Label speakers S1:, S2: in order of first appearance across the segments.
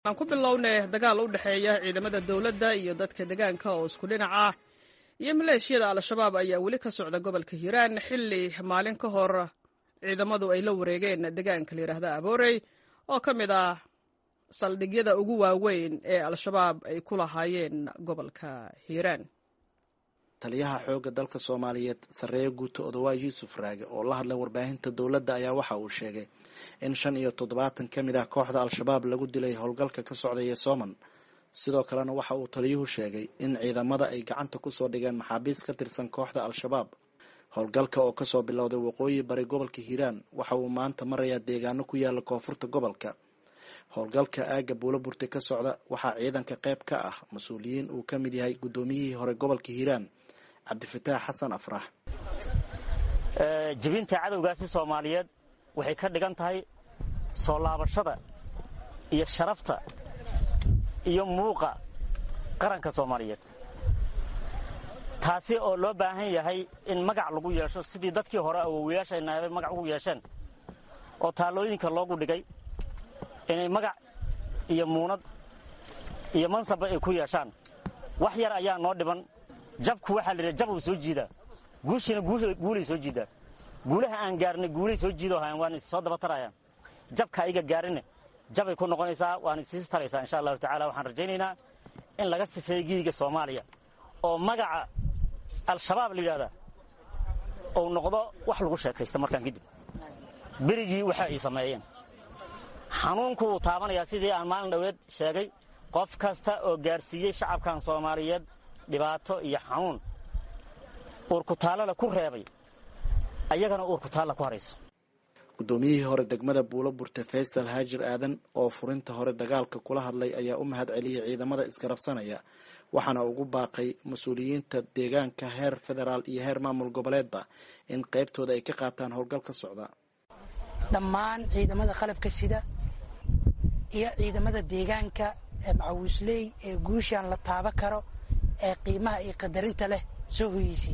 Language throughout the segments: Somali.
S1: aan ku bilownay dagaal u dhexeeya ciidamada dowladda iyo dadka deegaanka oo isku dhinac ah iyo maleeshiyada al-shabaab ayaa weli ka socda gobolka hiiraan xilli maalin ka hor ciidamadu ay la wareegeen deegaanka la yidhaahda aboorey oo ka mid ah saldhigyada ugu waaweyn ee al-shabaab ay ku lahaayeen gobolka hiiraan
S2: taliyaha xoogga dalka soomaaliyeed sarreeye guuto odawaa yuusuf raage oo la hadlay warbaahinta dowladda ayaa waxa uu sheegay in shan iyo toddobaatan ka mid ah kooxda al-shabaab lagu dilay howlgalka ka socdaya sooman sidoo kalena waxa uu taliyuhu sheegay in ciidamada ay gacanta kusoo dhigeen maxaabiis ka tirsan kooxda al-shabaab howlgalka oo kasoo bilowday waqooyi bari gobolka hiiraan waxa uu maanta marayaa deegaano ku yaala koonfurta gobolka howlgalka aagga buulo burte ka socda waxaa ciidanka qayb ka ah mas-uuliyiin uu ka mid yahay guddoomiyihii hore gobolka hiiraan cabdifataax xasan afrax
S3: jebinta cadowgaasi soomaaliyeed waxay ka dhigan tahay soo laabashada iyo sharafta iyo muuqa qaranka soomaaliyeed taasi oo loo baahan yahay in magac lagu yeesho sidii dadkii hore awowayaashayna habay magac ugu yeesheen oo taallooyinka loogu dhigay inay magac iyo muunad iyo mansabba ay ku yeeshaan wax yar ayaa noo dhiban jabku waxaa la yidhaha jab uu soo jiidaa guushiina guulay soo jiidaa guulaha aan gaarnay guulay soo jiidoo hayan waana soo daba tarayaan jabka ayga gaarine jabay ku noqonaysaa waana isiis taraysaa insha allahu tacala waxaan rajaynaynaa in laga sifeeyo gidiga soomaaliya oo magaca al-shabaab la yidhahdaa uu noqdo wax lagu sheekaysta markaan kadib berigii waxa ay sameeyeen xanuunku wuu taabanayaa sidii aan maalin dhoweed sheegay qof kasta oo gaarsiiyey shacabkan soomaaliyeed dhibaato iyo xanuun uurkutaallana ku reebay ayagana uurkutaalla ku harayso
S2: guddoomiyihii hore degmada buulo burte faysal haajir aadan oo furinta hore dagaalka kula hadlay ayaa u mahad celiyay ciidamada isgarabsanaya waxaana ugu baaqay mas-uuliyiinta deegaanka heer federaal iyo heer maamul goboleedba in qaybtooda ay ka qaataan howlgal ka socda
S4: dhammaan ciidamada qalabka sida iyo ciidamada deegaanka ee macawiisley ee guushaan la taaba karo ee qiimaha iyo qadarinta leh soo hoyeysay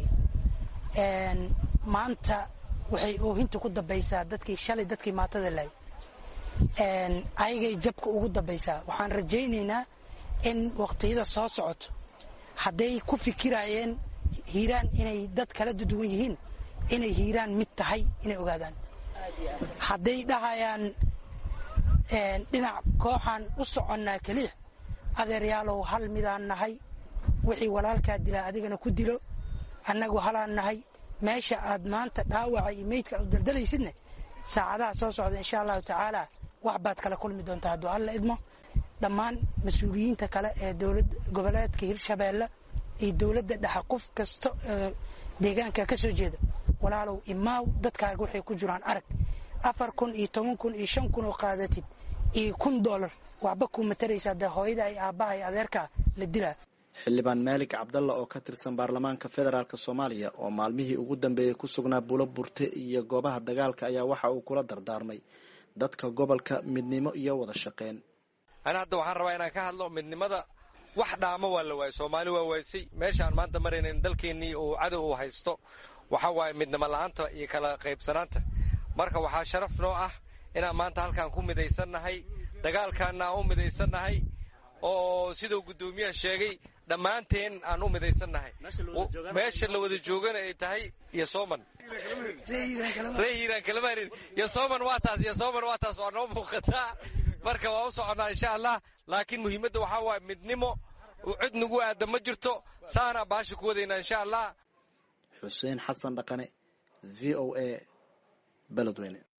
S4: maanta waxay oohinta ku dambaysaa dadkii shalay dadkii maatada lahay ayagay jabka ugu dambaysaa waxaan rajaynaynaa in waqtiyada soo socoto hadday ku fikirayeen hiiraan inay dad kala duwan yihiin inay hiiraan mid tahay inay ogaadaan hadday dhahayaan dhinac kooxaan u soconnaa keliya adeeryaalow hal midaan nahay wixii walaalkaa dilaa adigana ku dilo annagu halaan nahay meesha aad maanta dhaawaca iyo meydka aad u daldalaysidne saacadaha soo socda insha allahu tacaala wax baad kala kulmi doontaa hadduu alla idmo dhammaan mas-uuliyiinta kale ee dowlad goboleedka hirshabeelle iyo dowladda dhexe qof kasta oo deegaanka ka soo jeeda walaalow imaaw dadkaaga waxay ku jiraan arag afar kun iyo toban kun iyo shan kun oo qaadatid iyo kun doolar waxba kuu mataraysaa dee hooyada ay aabbaha iyo adeerkaa la dilaa
S2: xildhibaan maalik cabdalla oo ka tirsan baarlamaanka federaalk soomaaliya oo maalmihii ugu dambeeyey ku sugnaa buulo burte iyo goobaha dagaalka ayaa waxa uu kula dardaarmay dadka gobolka midnimo iyo wada shaqeyn
S5: ana hadda waxaan rabaa inaan ka hadlo midnimada wax dhaamo waa la waayay soomaali waa waaysay meeshaan maanta marayna in dalkeennii uu cadow uu haysto waxa waaye midnimo la-aanta iyo kala qaybsanaanta marka waxaa sharaf noo ah inaan maanta halkaan ku midaysannahay dagaalkaana aan u midaysannahay oo siduu guddoomiyaha sheegay dhammaanteen aan u midaysannahay meesha la wada joogana ay tahay iyo sooman ree hiiraan kalamarin iyo sooman waa taas iyo sooman waa taas waa noo muuqataa marka waa u soconnaa insha allah laakiin muhiimadda waxaa waaye midnimo cid nagu aada ma jirto saanaa baasha ku wadaynaa insha allah
S2: xuseen xasan dhaqane v o a beledweyne